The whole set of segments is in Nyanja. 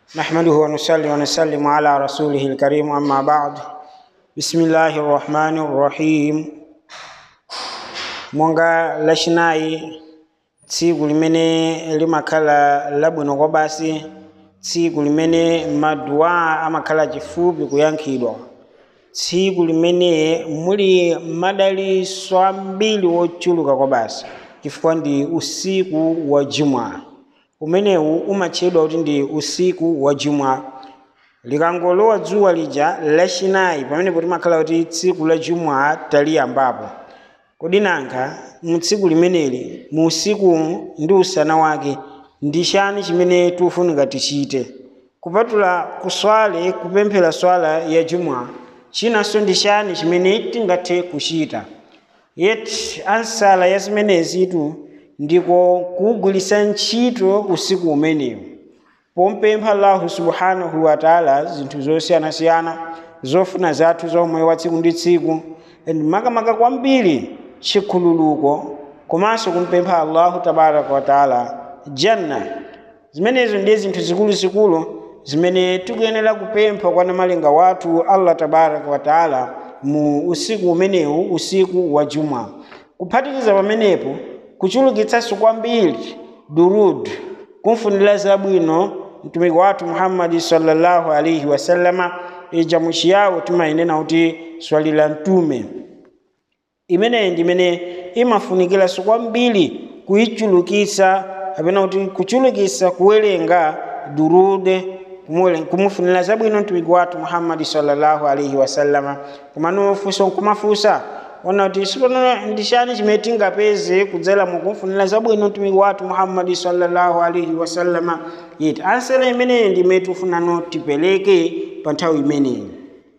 نحمده ونصلي ونسلم على رسوله الكريم أما بعد بسم الله الرحمن الرحيم monga lachinayi tsiku limene limakhala labwino kwa basi tsiku limene maduwa amakhala chifupi kuyankhidwa tsiku limene muli madaliso ambiri wochuluka kwa basi chifukwa ndi usiku wa jumwa umenewu umatchedwa kuti ndi usiku wa jumwa likangolowa dzuwa lija lachinayi pamenepo timakhala kuti tsiku la jumwa taliyambapo kodi nanga mu tsiku limeneli mu usikumu ndi usana wake ndi chani chimene tikufunika tichite kupatula kuswale kupemphera swala ya jumwa chinanso ndi chani chimene tingathe kuchita yeti ansala ya zimenezitu ndiko kugwiritsa ntchito usiku umenewu pompempha allahu subhanahu wa taala zinthu zosiyanasiyana zofuna zathu za umoyo wa tsiku ndi tsiku and makamaka kwambiri chikhululuko komanso kumpempha allahu tabaraka wa taala janna zimenezo ndiye zinthu zikuluzikulu zimene tikuyenera kupempha kwa namalenga wathu allah tabaraka wa taala mu usiku umenewu usiku wa juma kuphatikiza pamenepo kuchulukitsanso kwambiri durud kumfunira zabwino mtumiki wathu muhammadi sallallahu alaihi wasallama ija muchiyawo timayinena kuti swali la mtume imeneyi ndi imene imafunikiranso kwambiri kuyichulukitsa kapena kuti kuchulukitsa kuwerenga durude kumufunira zabwino mtumiki wathu muhammadi sallallahu alaihi wasallama kumanofunso nkumafunsa ona kuti sipano ndi chani chimene tingapeze kudzera mukumfunira zabwino mtumiki wathu muhammadi sallallahu alaihi wasallama yeti ansala imeneyi ndi imene tifunano tipereke pa nthawi imeneyi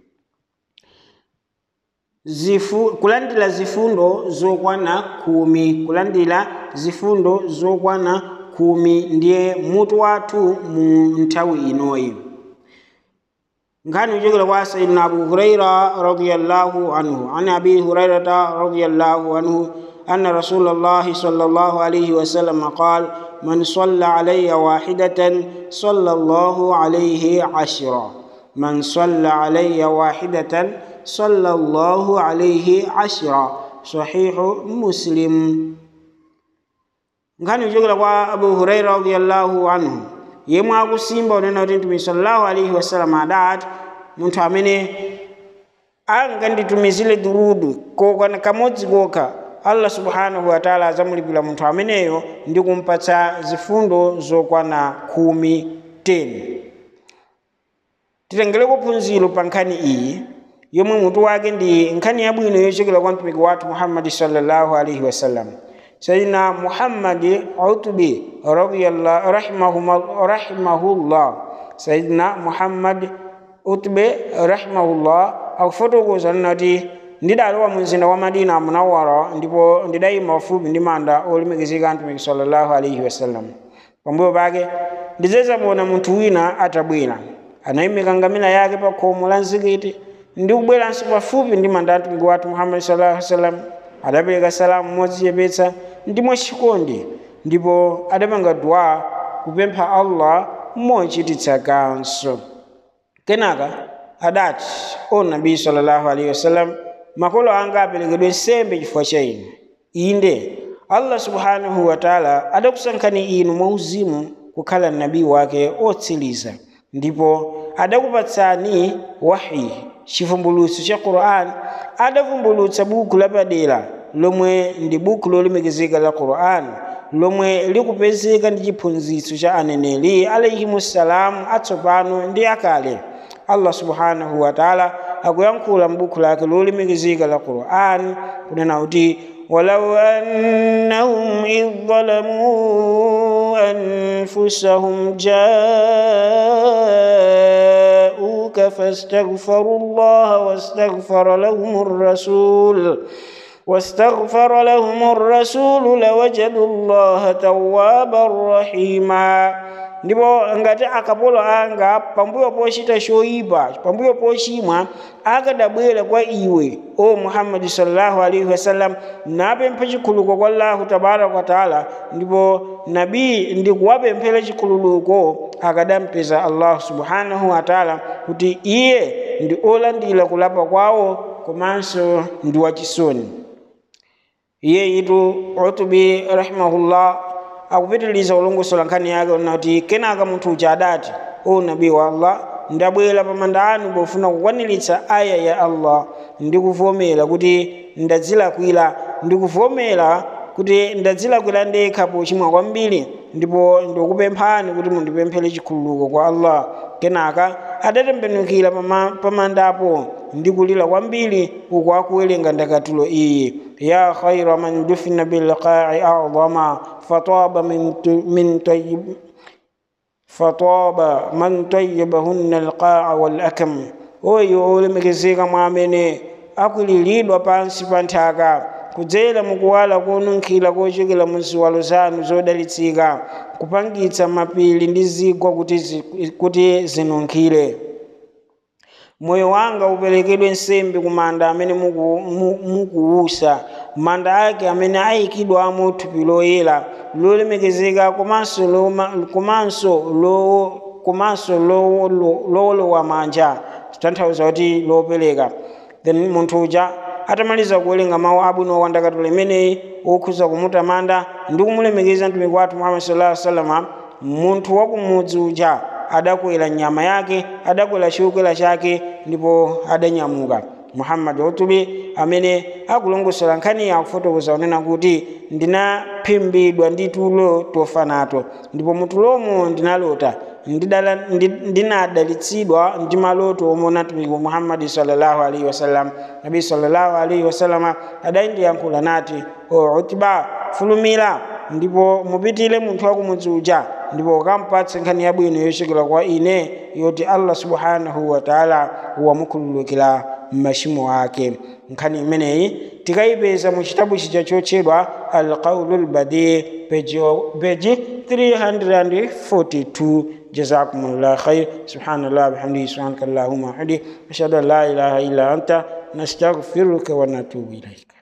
zifu kulandira zifundo zokwana khumi kulandira zifundo zokwana khumi ndiye mutu wathu mu nthawi inoyi nkhani kuchokera kwa sayidina abu huraira radiallahu anhu an abi hurairata radiallahu anhu أن رسول الله صلى الله عليه وسلم قال من صلى علي واحدة صلى الله عليه عشرا من صلى علي واحدة صلى الله عليه عشرا صحيح مسلم nkhani kuchokera kwa abu huraira radiallahu anhu yemwe akusimba unena kuti mtume sallallahu alaihi wasallam adati munthu amene anganditumizire durudu kokwana kamodzi kokha allah subhanahu wataala azamulipira munthu ameneyo ndi kumpatsa zifundo zokwana khumi 10 titengereko phunziro pa nkhani iyi yomwe mutu wake ndi nkhani yabwino yochokera kwa mtumiki wathu muhammadi sallallahu alaihi wasallam sayidina muhammadi utubi rahimahullah sayidina muhammad utbe rahimahullah akufotokoza nati ndidalowa mu mzinda wa madina munawara ndipo ndidayima pafupi ndi manda olemekezeka mtumiki sallallahu alaihi wasallam pambuyo pake ndidzamuona munthu wina atabwera anayimika ngamira yake pa khomo la mzikiti ndi kubweranso pafupi ndi manda mtumiki wathu muhammadi sallallahu alaihi wasallam adapereka salamu modzichepetsa ndi mwachikondi ndipo adapanga dua kupempha allah mochititsa kanso kenaka adati o nabii sallallahu alaihi wasallam makolo anga aperekedwe nsembe chifukwa cha inu inde allah subhanahu wataala adakusankhani inu mwauzimu kukhala nabii wake otsiriza ndipo adakupatsani wahi chivumbulutso cha quran adavumbulutsa buku lapadera lomwe ndi buku lolemekezeka la quran lomwe likupezeka ndi chiphunzitso cha aneneri alaihimussalamu atsopano ndi akale allah subhanahu wataala akuyankhula m'buku lake lolemekezeka la quran kunena kuti ولو أنهم إذ ظلموا أنفسهم جاءوك فاستغفروا الله واستغفر لهم الرسول واستغفر لهم الرسول لوجدوا الله توابا رحيما ndipo ngati akapolo anga pambuyo pochita choyipa pambuyo pochimwa akadabwera kwa iwe o muhammadi sallallahu alaihi wasallam napempha chikhululuko kwa allahu tabaraka wataala ndipo nabii ndikuwapemphera chikhululuko akadampeza allah subhanahu wataala kuti iye ndi olandira kulapa kwawo komanso ndi wachisoni iye itu utubi rahimahullah akupitiliza ulongosola nkhani yake unati kenaka munthu uja adati o nabii wa allah ndabwera pamanda anu pofuna kukwaniritsa aya ya allah ndikuvomera kuti ndadzilakwira ndikuvomera kuti ndadzilakwira ndekha pochimwa kwambiri ndipo ndikupemphani kuti mundipemphere chikhululuko kwa allah kenaka adatembenukira pamandapo ndikulira kwambiri uku akuwerenga ndakatulo iyi ya khaira man dufina bilqai a'zama fataba min tayyib fataba man tayyibahunna alqa'a wal akam oyo olemekezeka mwa amene akwiliridwa pansi pa nthaka kudzera mukuwala konunkhira kochokera mu ziwalo zanu zodalitsika kupangitsa mapiri ndi zigwa kuti, zi, kuti zinunkhire moyo wanga uperekedwe nsembe ku manda amene mukuwusa muku manda ake amene ayikidwamo thupi loyera lolemekezeka komanso komanso komanso lowolowa manja tanthauza kuti lopereka then munthu uja atamaliza kuwerenga mawu abwino wandakatulo imeneyi okhuza kumutamanda ndi kumulemekeza mtumiki wathu muhammad sallallahu alaihi wasallam munthu wakumudzi uja adakwera nyama yake adakwera chokwera chake ndipo adanyamuka muhammad utubi amene akulongosola nkhani akufotokoza unena kuti ndinaphimbidwa ndi tulo tofa nato ndipo mutulomo ndinalota ndinadalitsidwa ndi maloto omona mtumiki muhammadi sallallahu alaihi wasallam nabi sallallahu alaihi wasallam adandiyankhula nati o utiba fulumira ndipo mupitire munthu wakumudzi uja ndipo ukampatse nkhani yabwino yochokera kwa ine yoti allah subhanahu wataala wamukhululukira machimo ake nkhani imeneyi tikayipeza mu chitabu chija chotchedwa alqaulu lbadi peji 342 جزاكم الله خير سبحان الله بحمده سبحانك اللهم وبحمده أشهد أن لا إله إلا أنت نستغفرك ونتوب إليك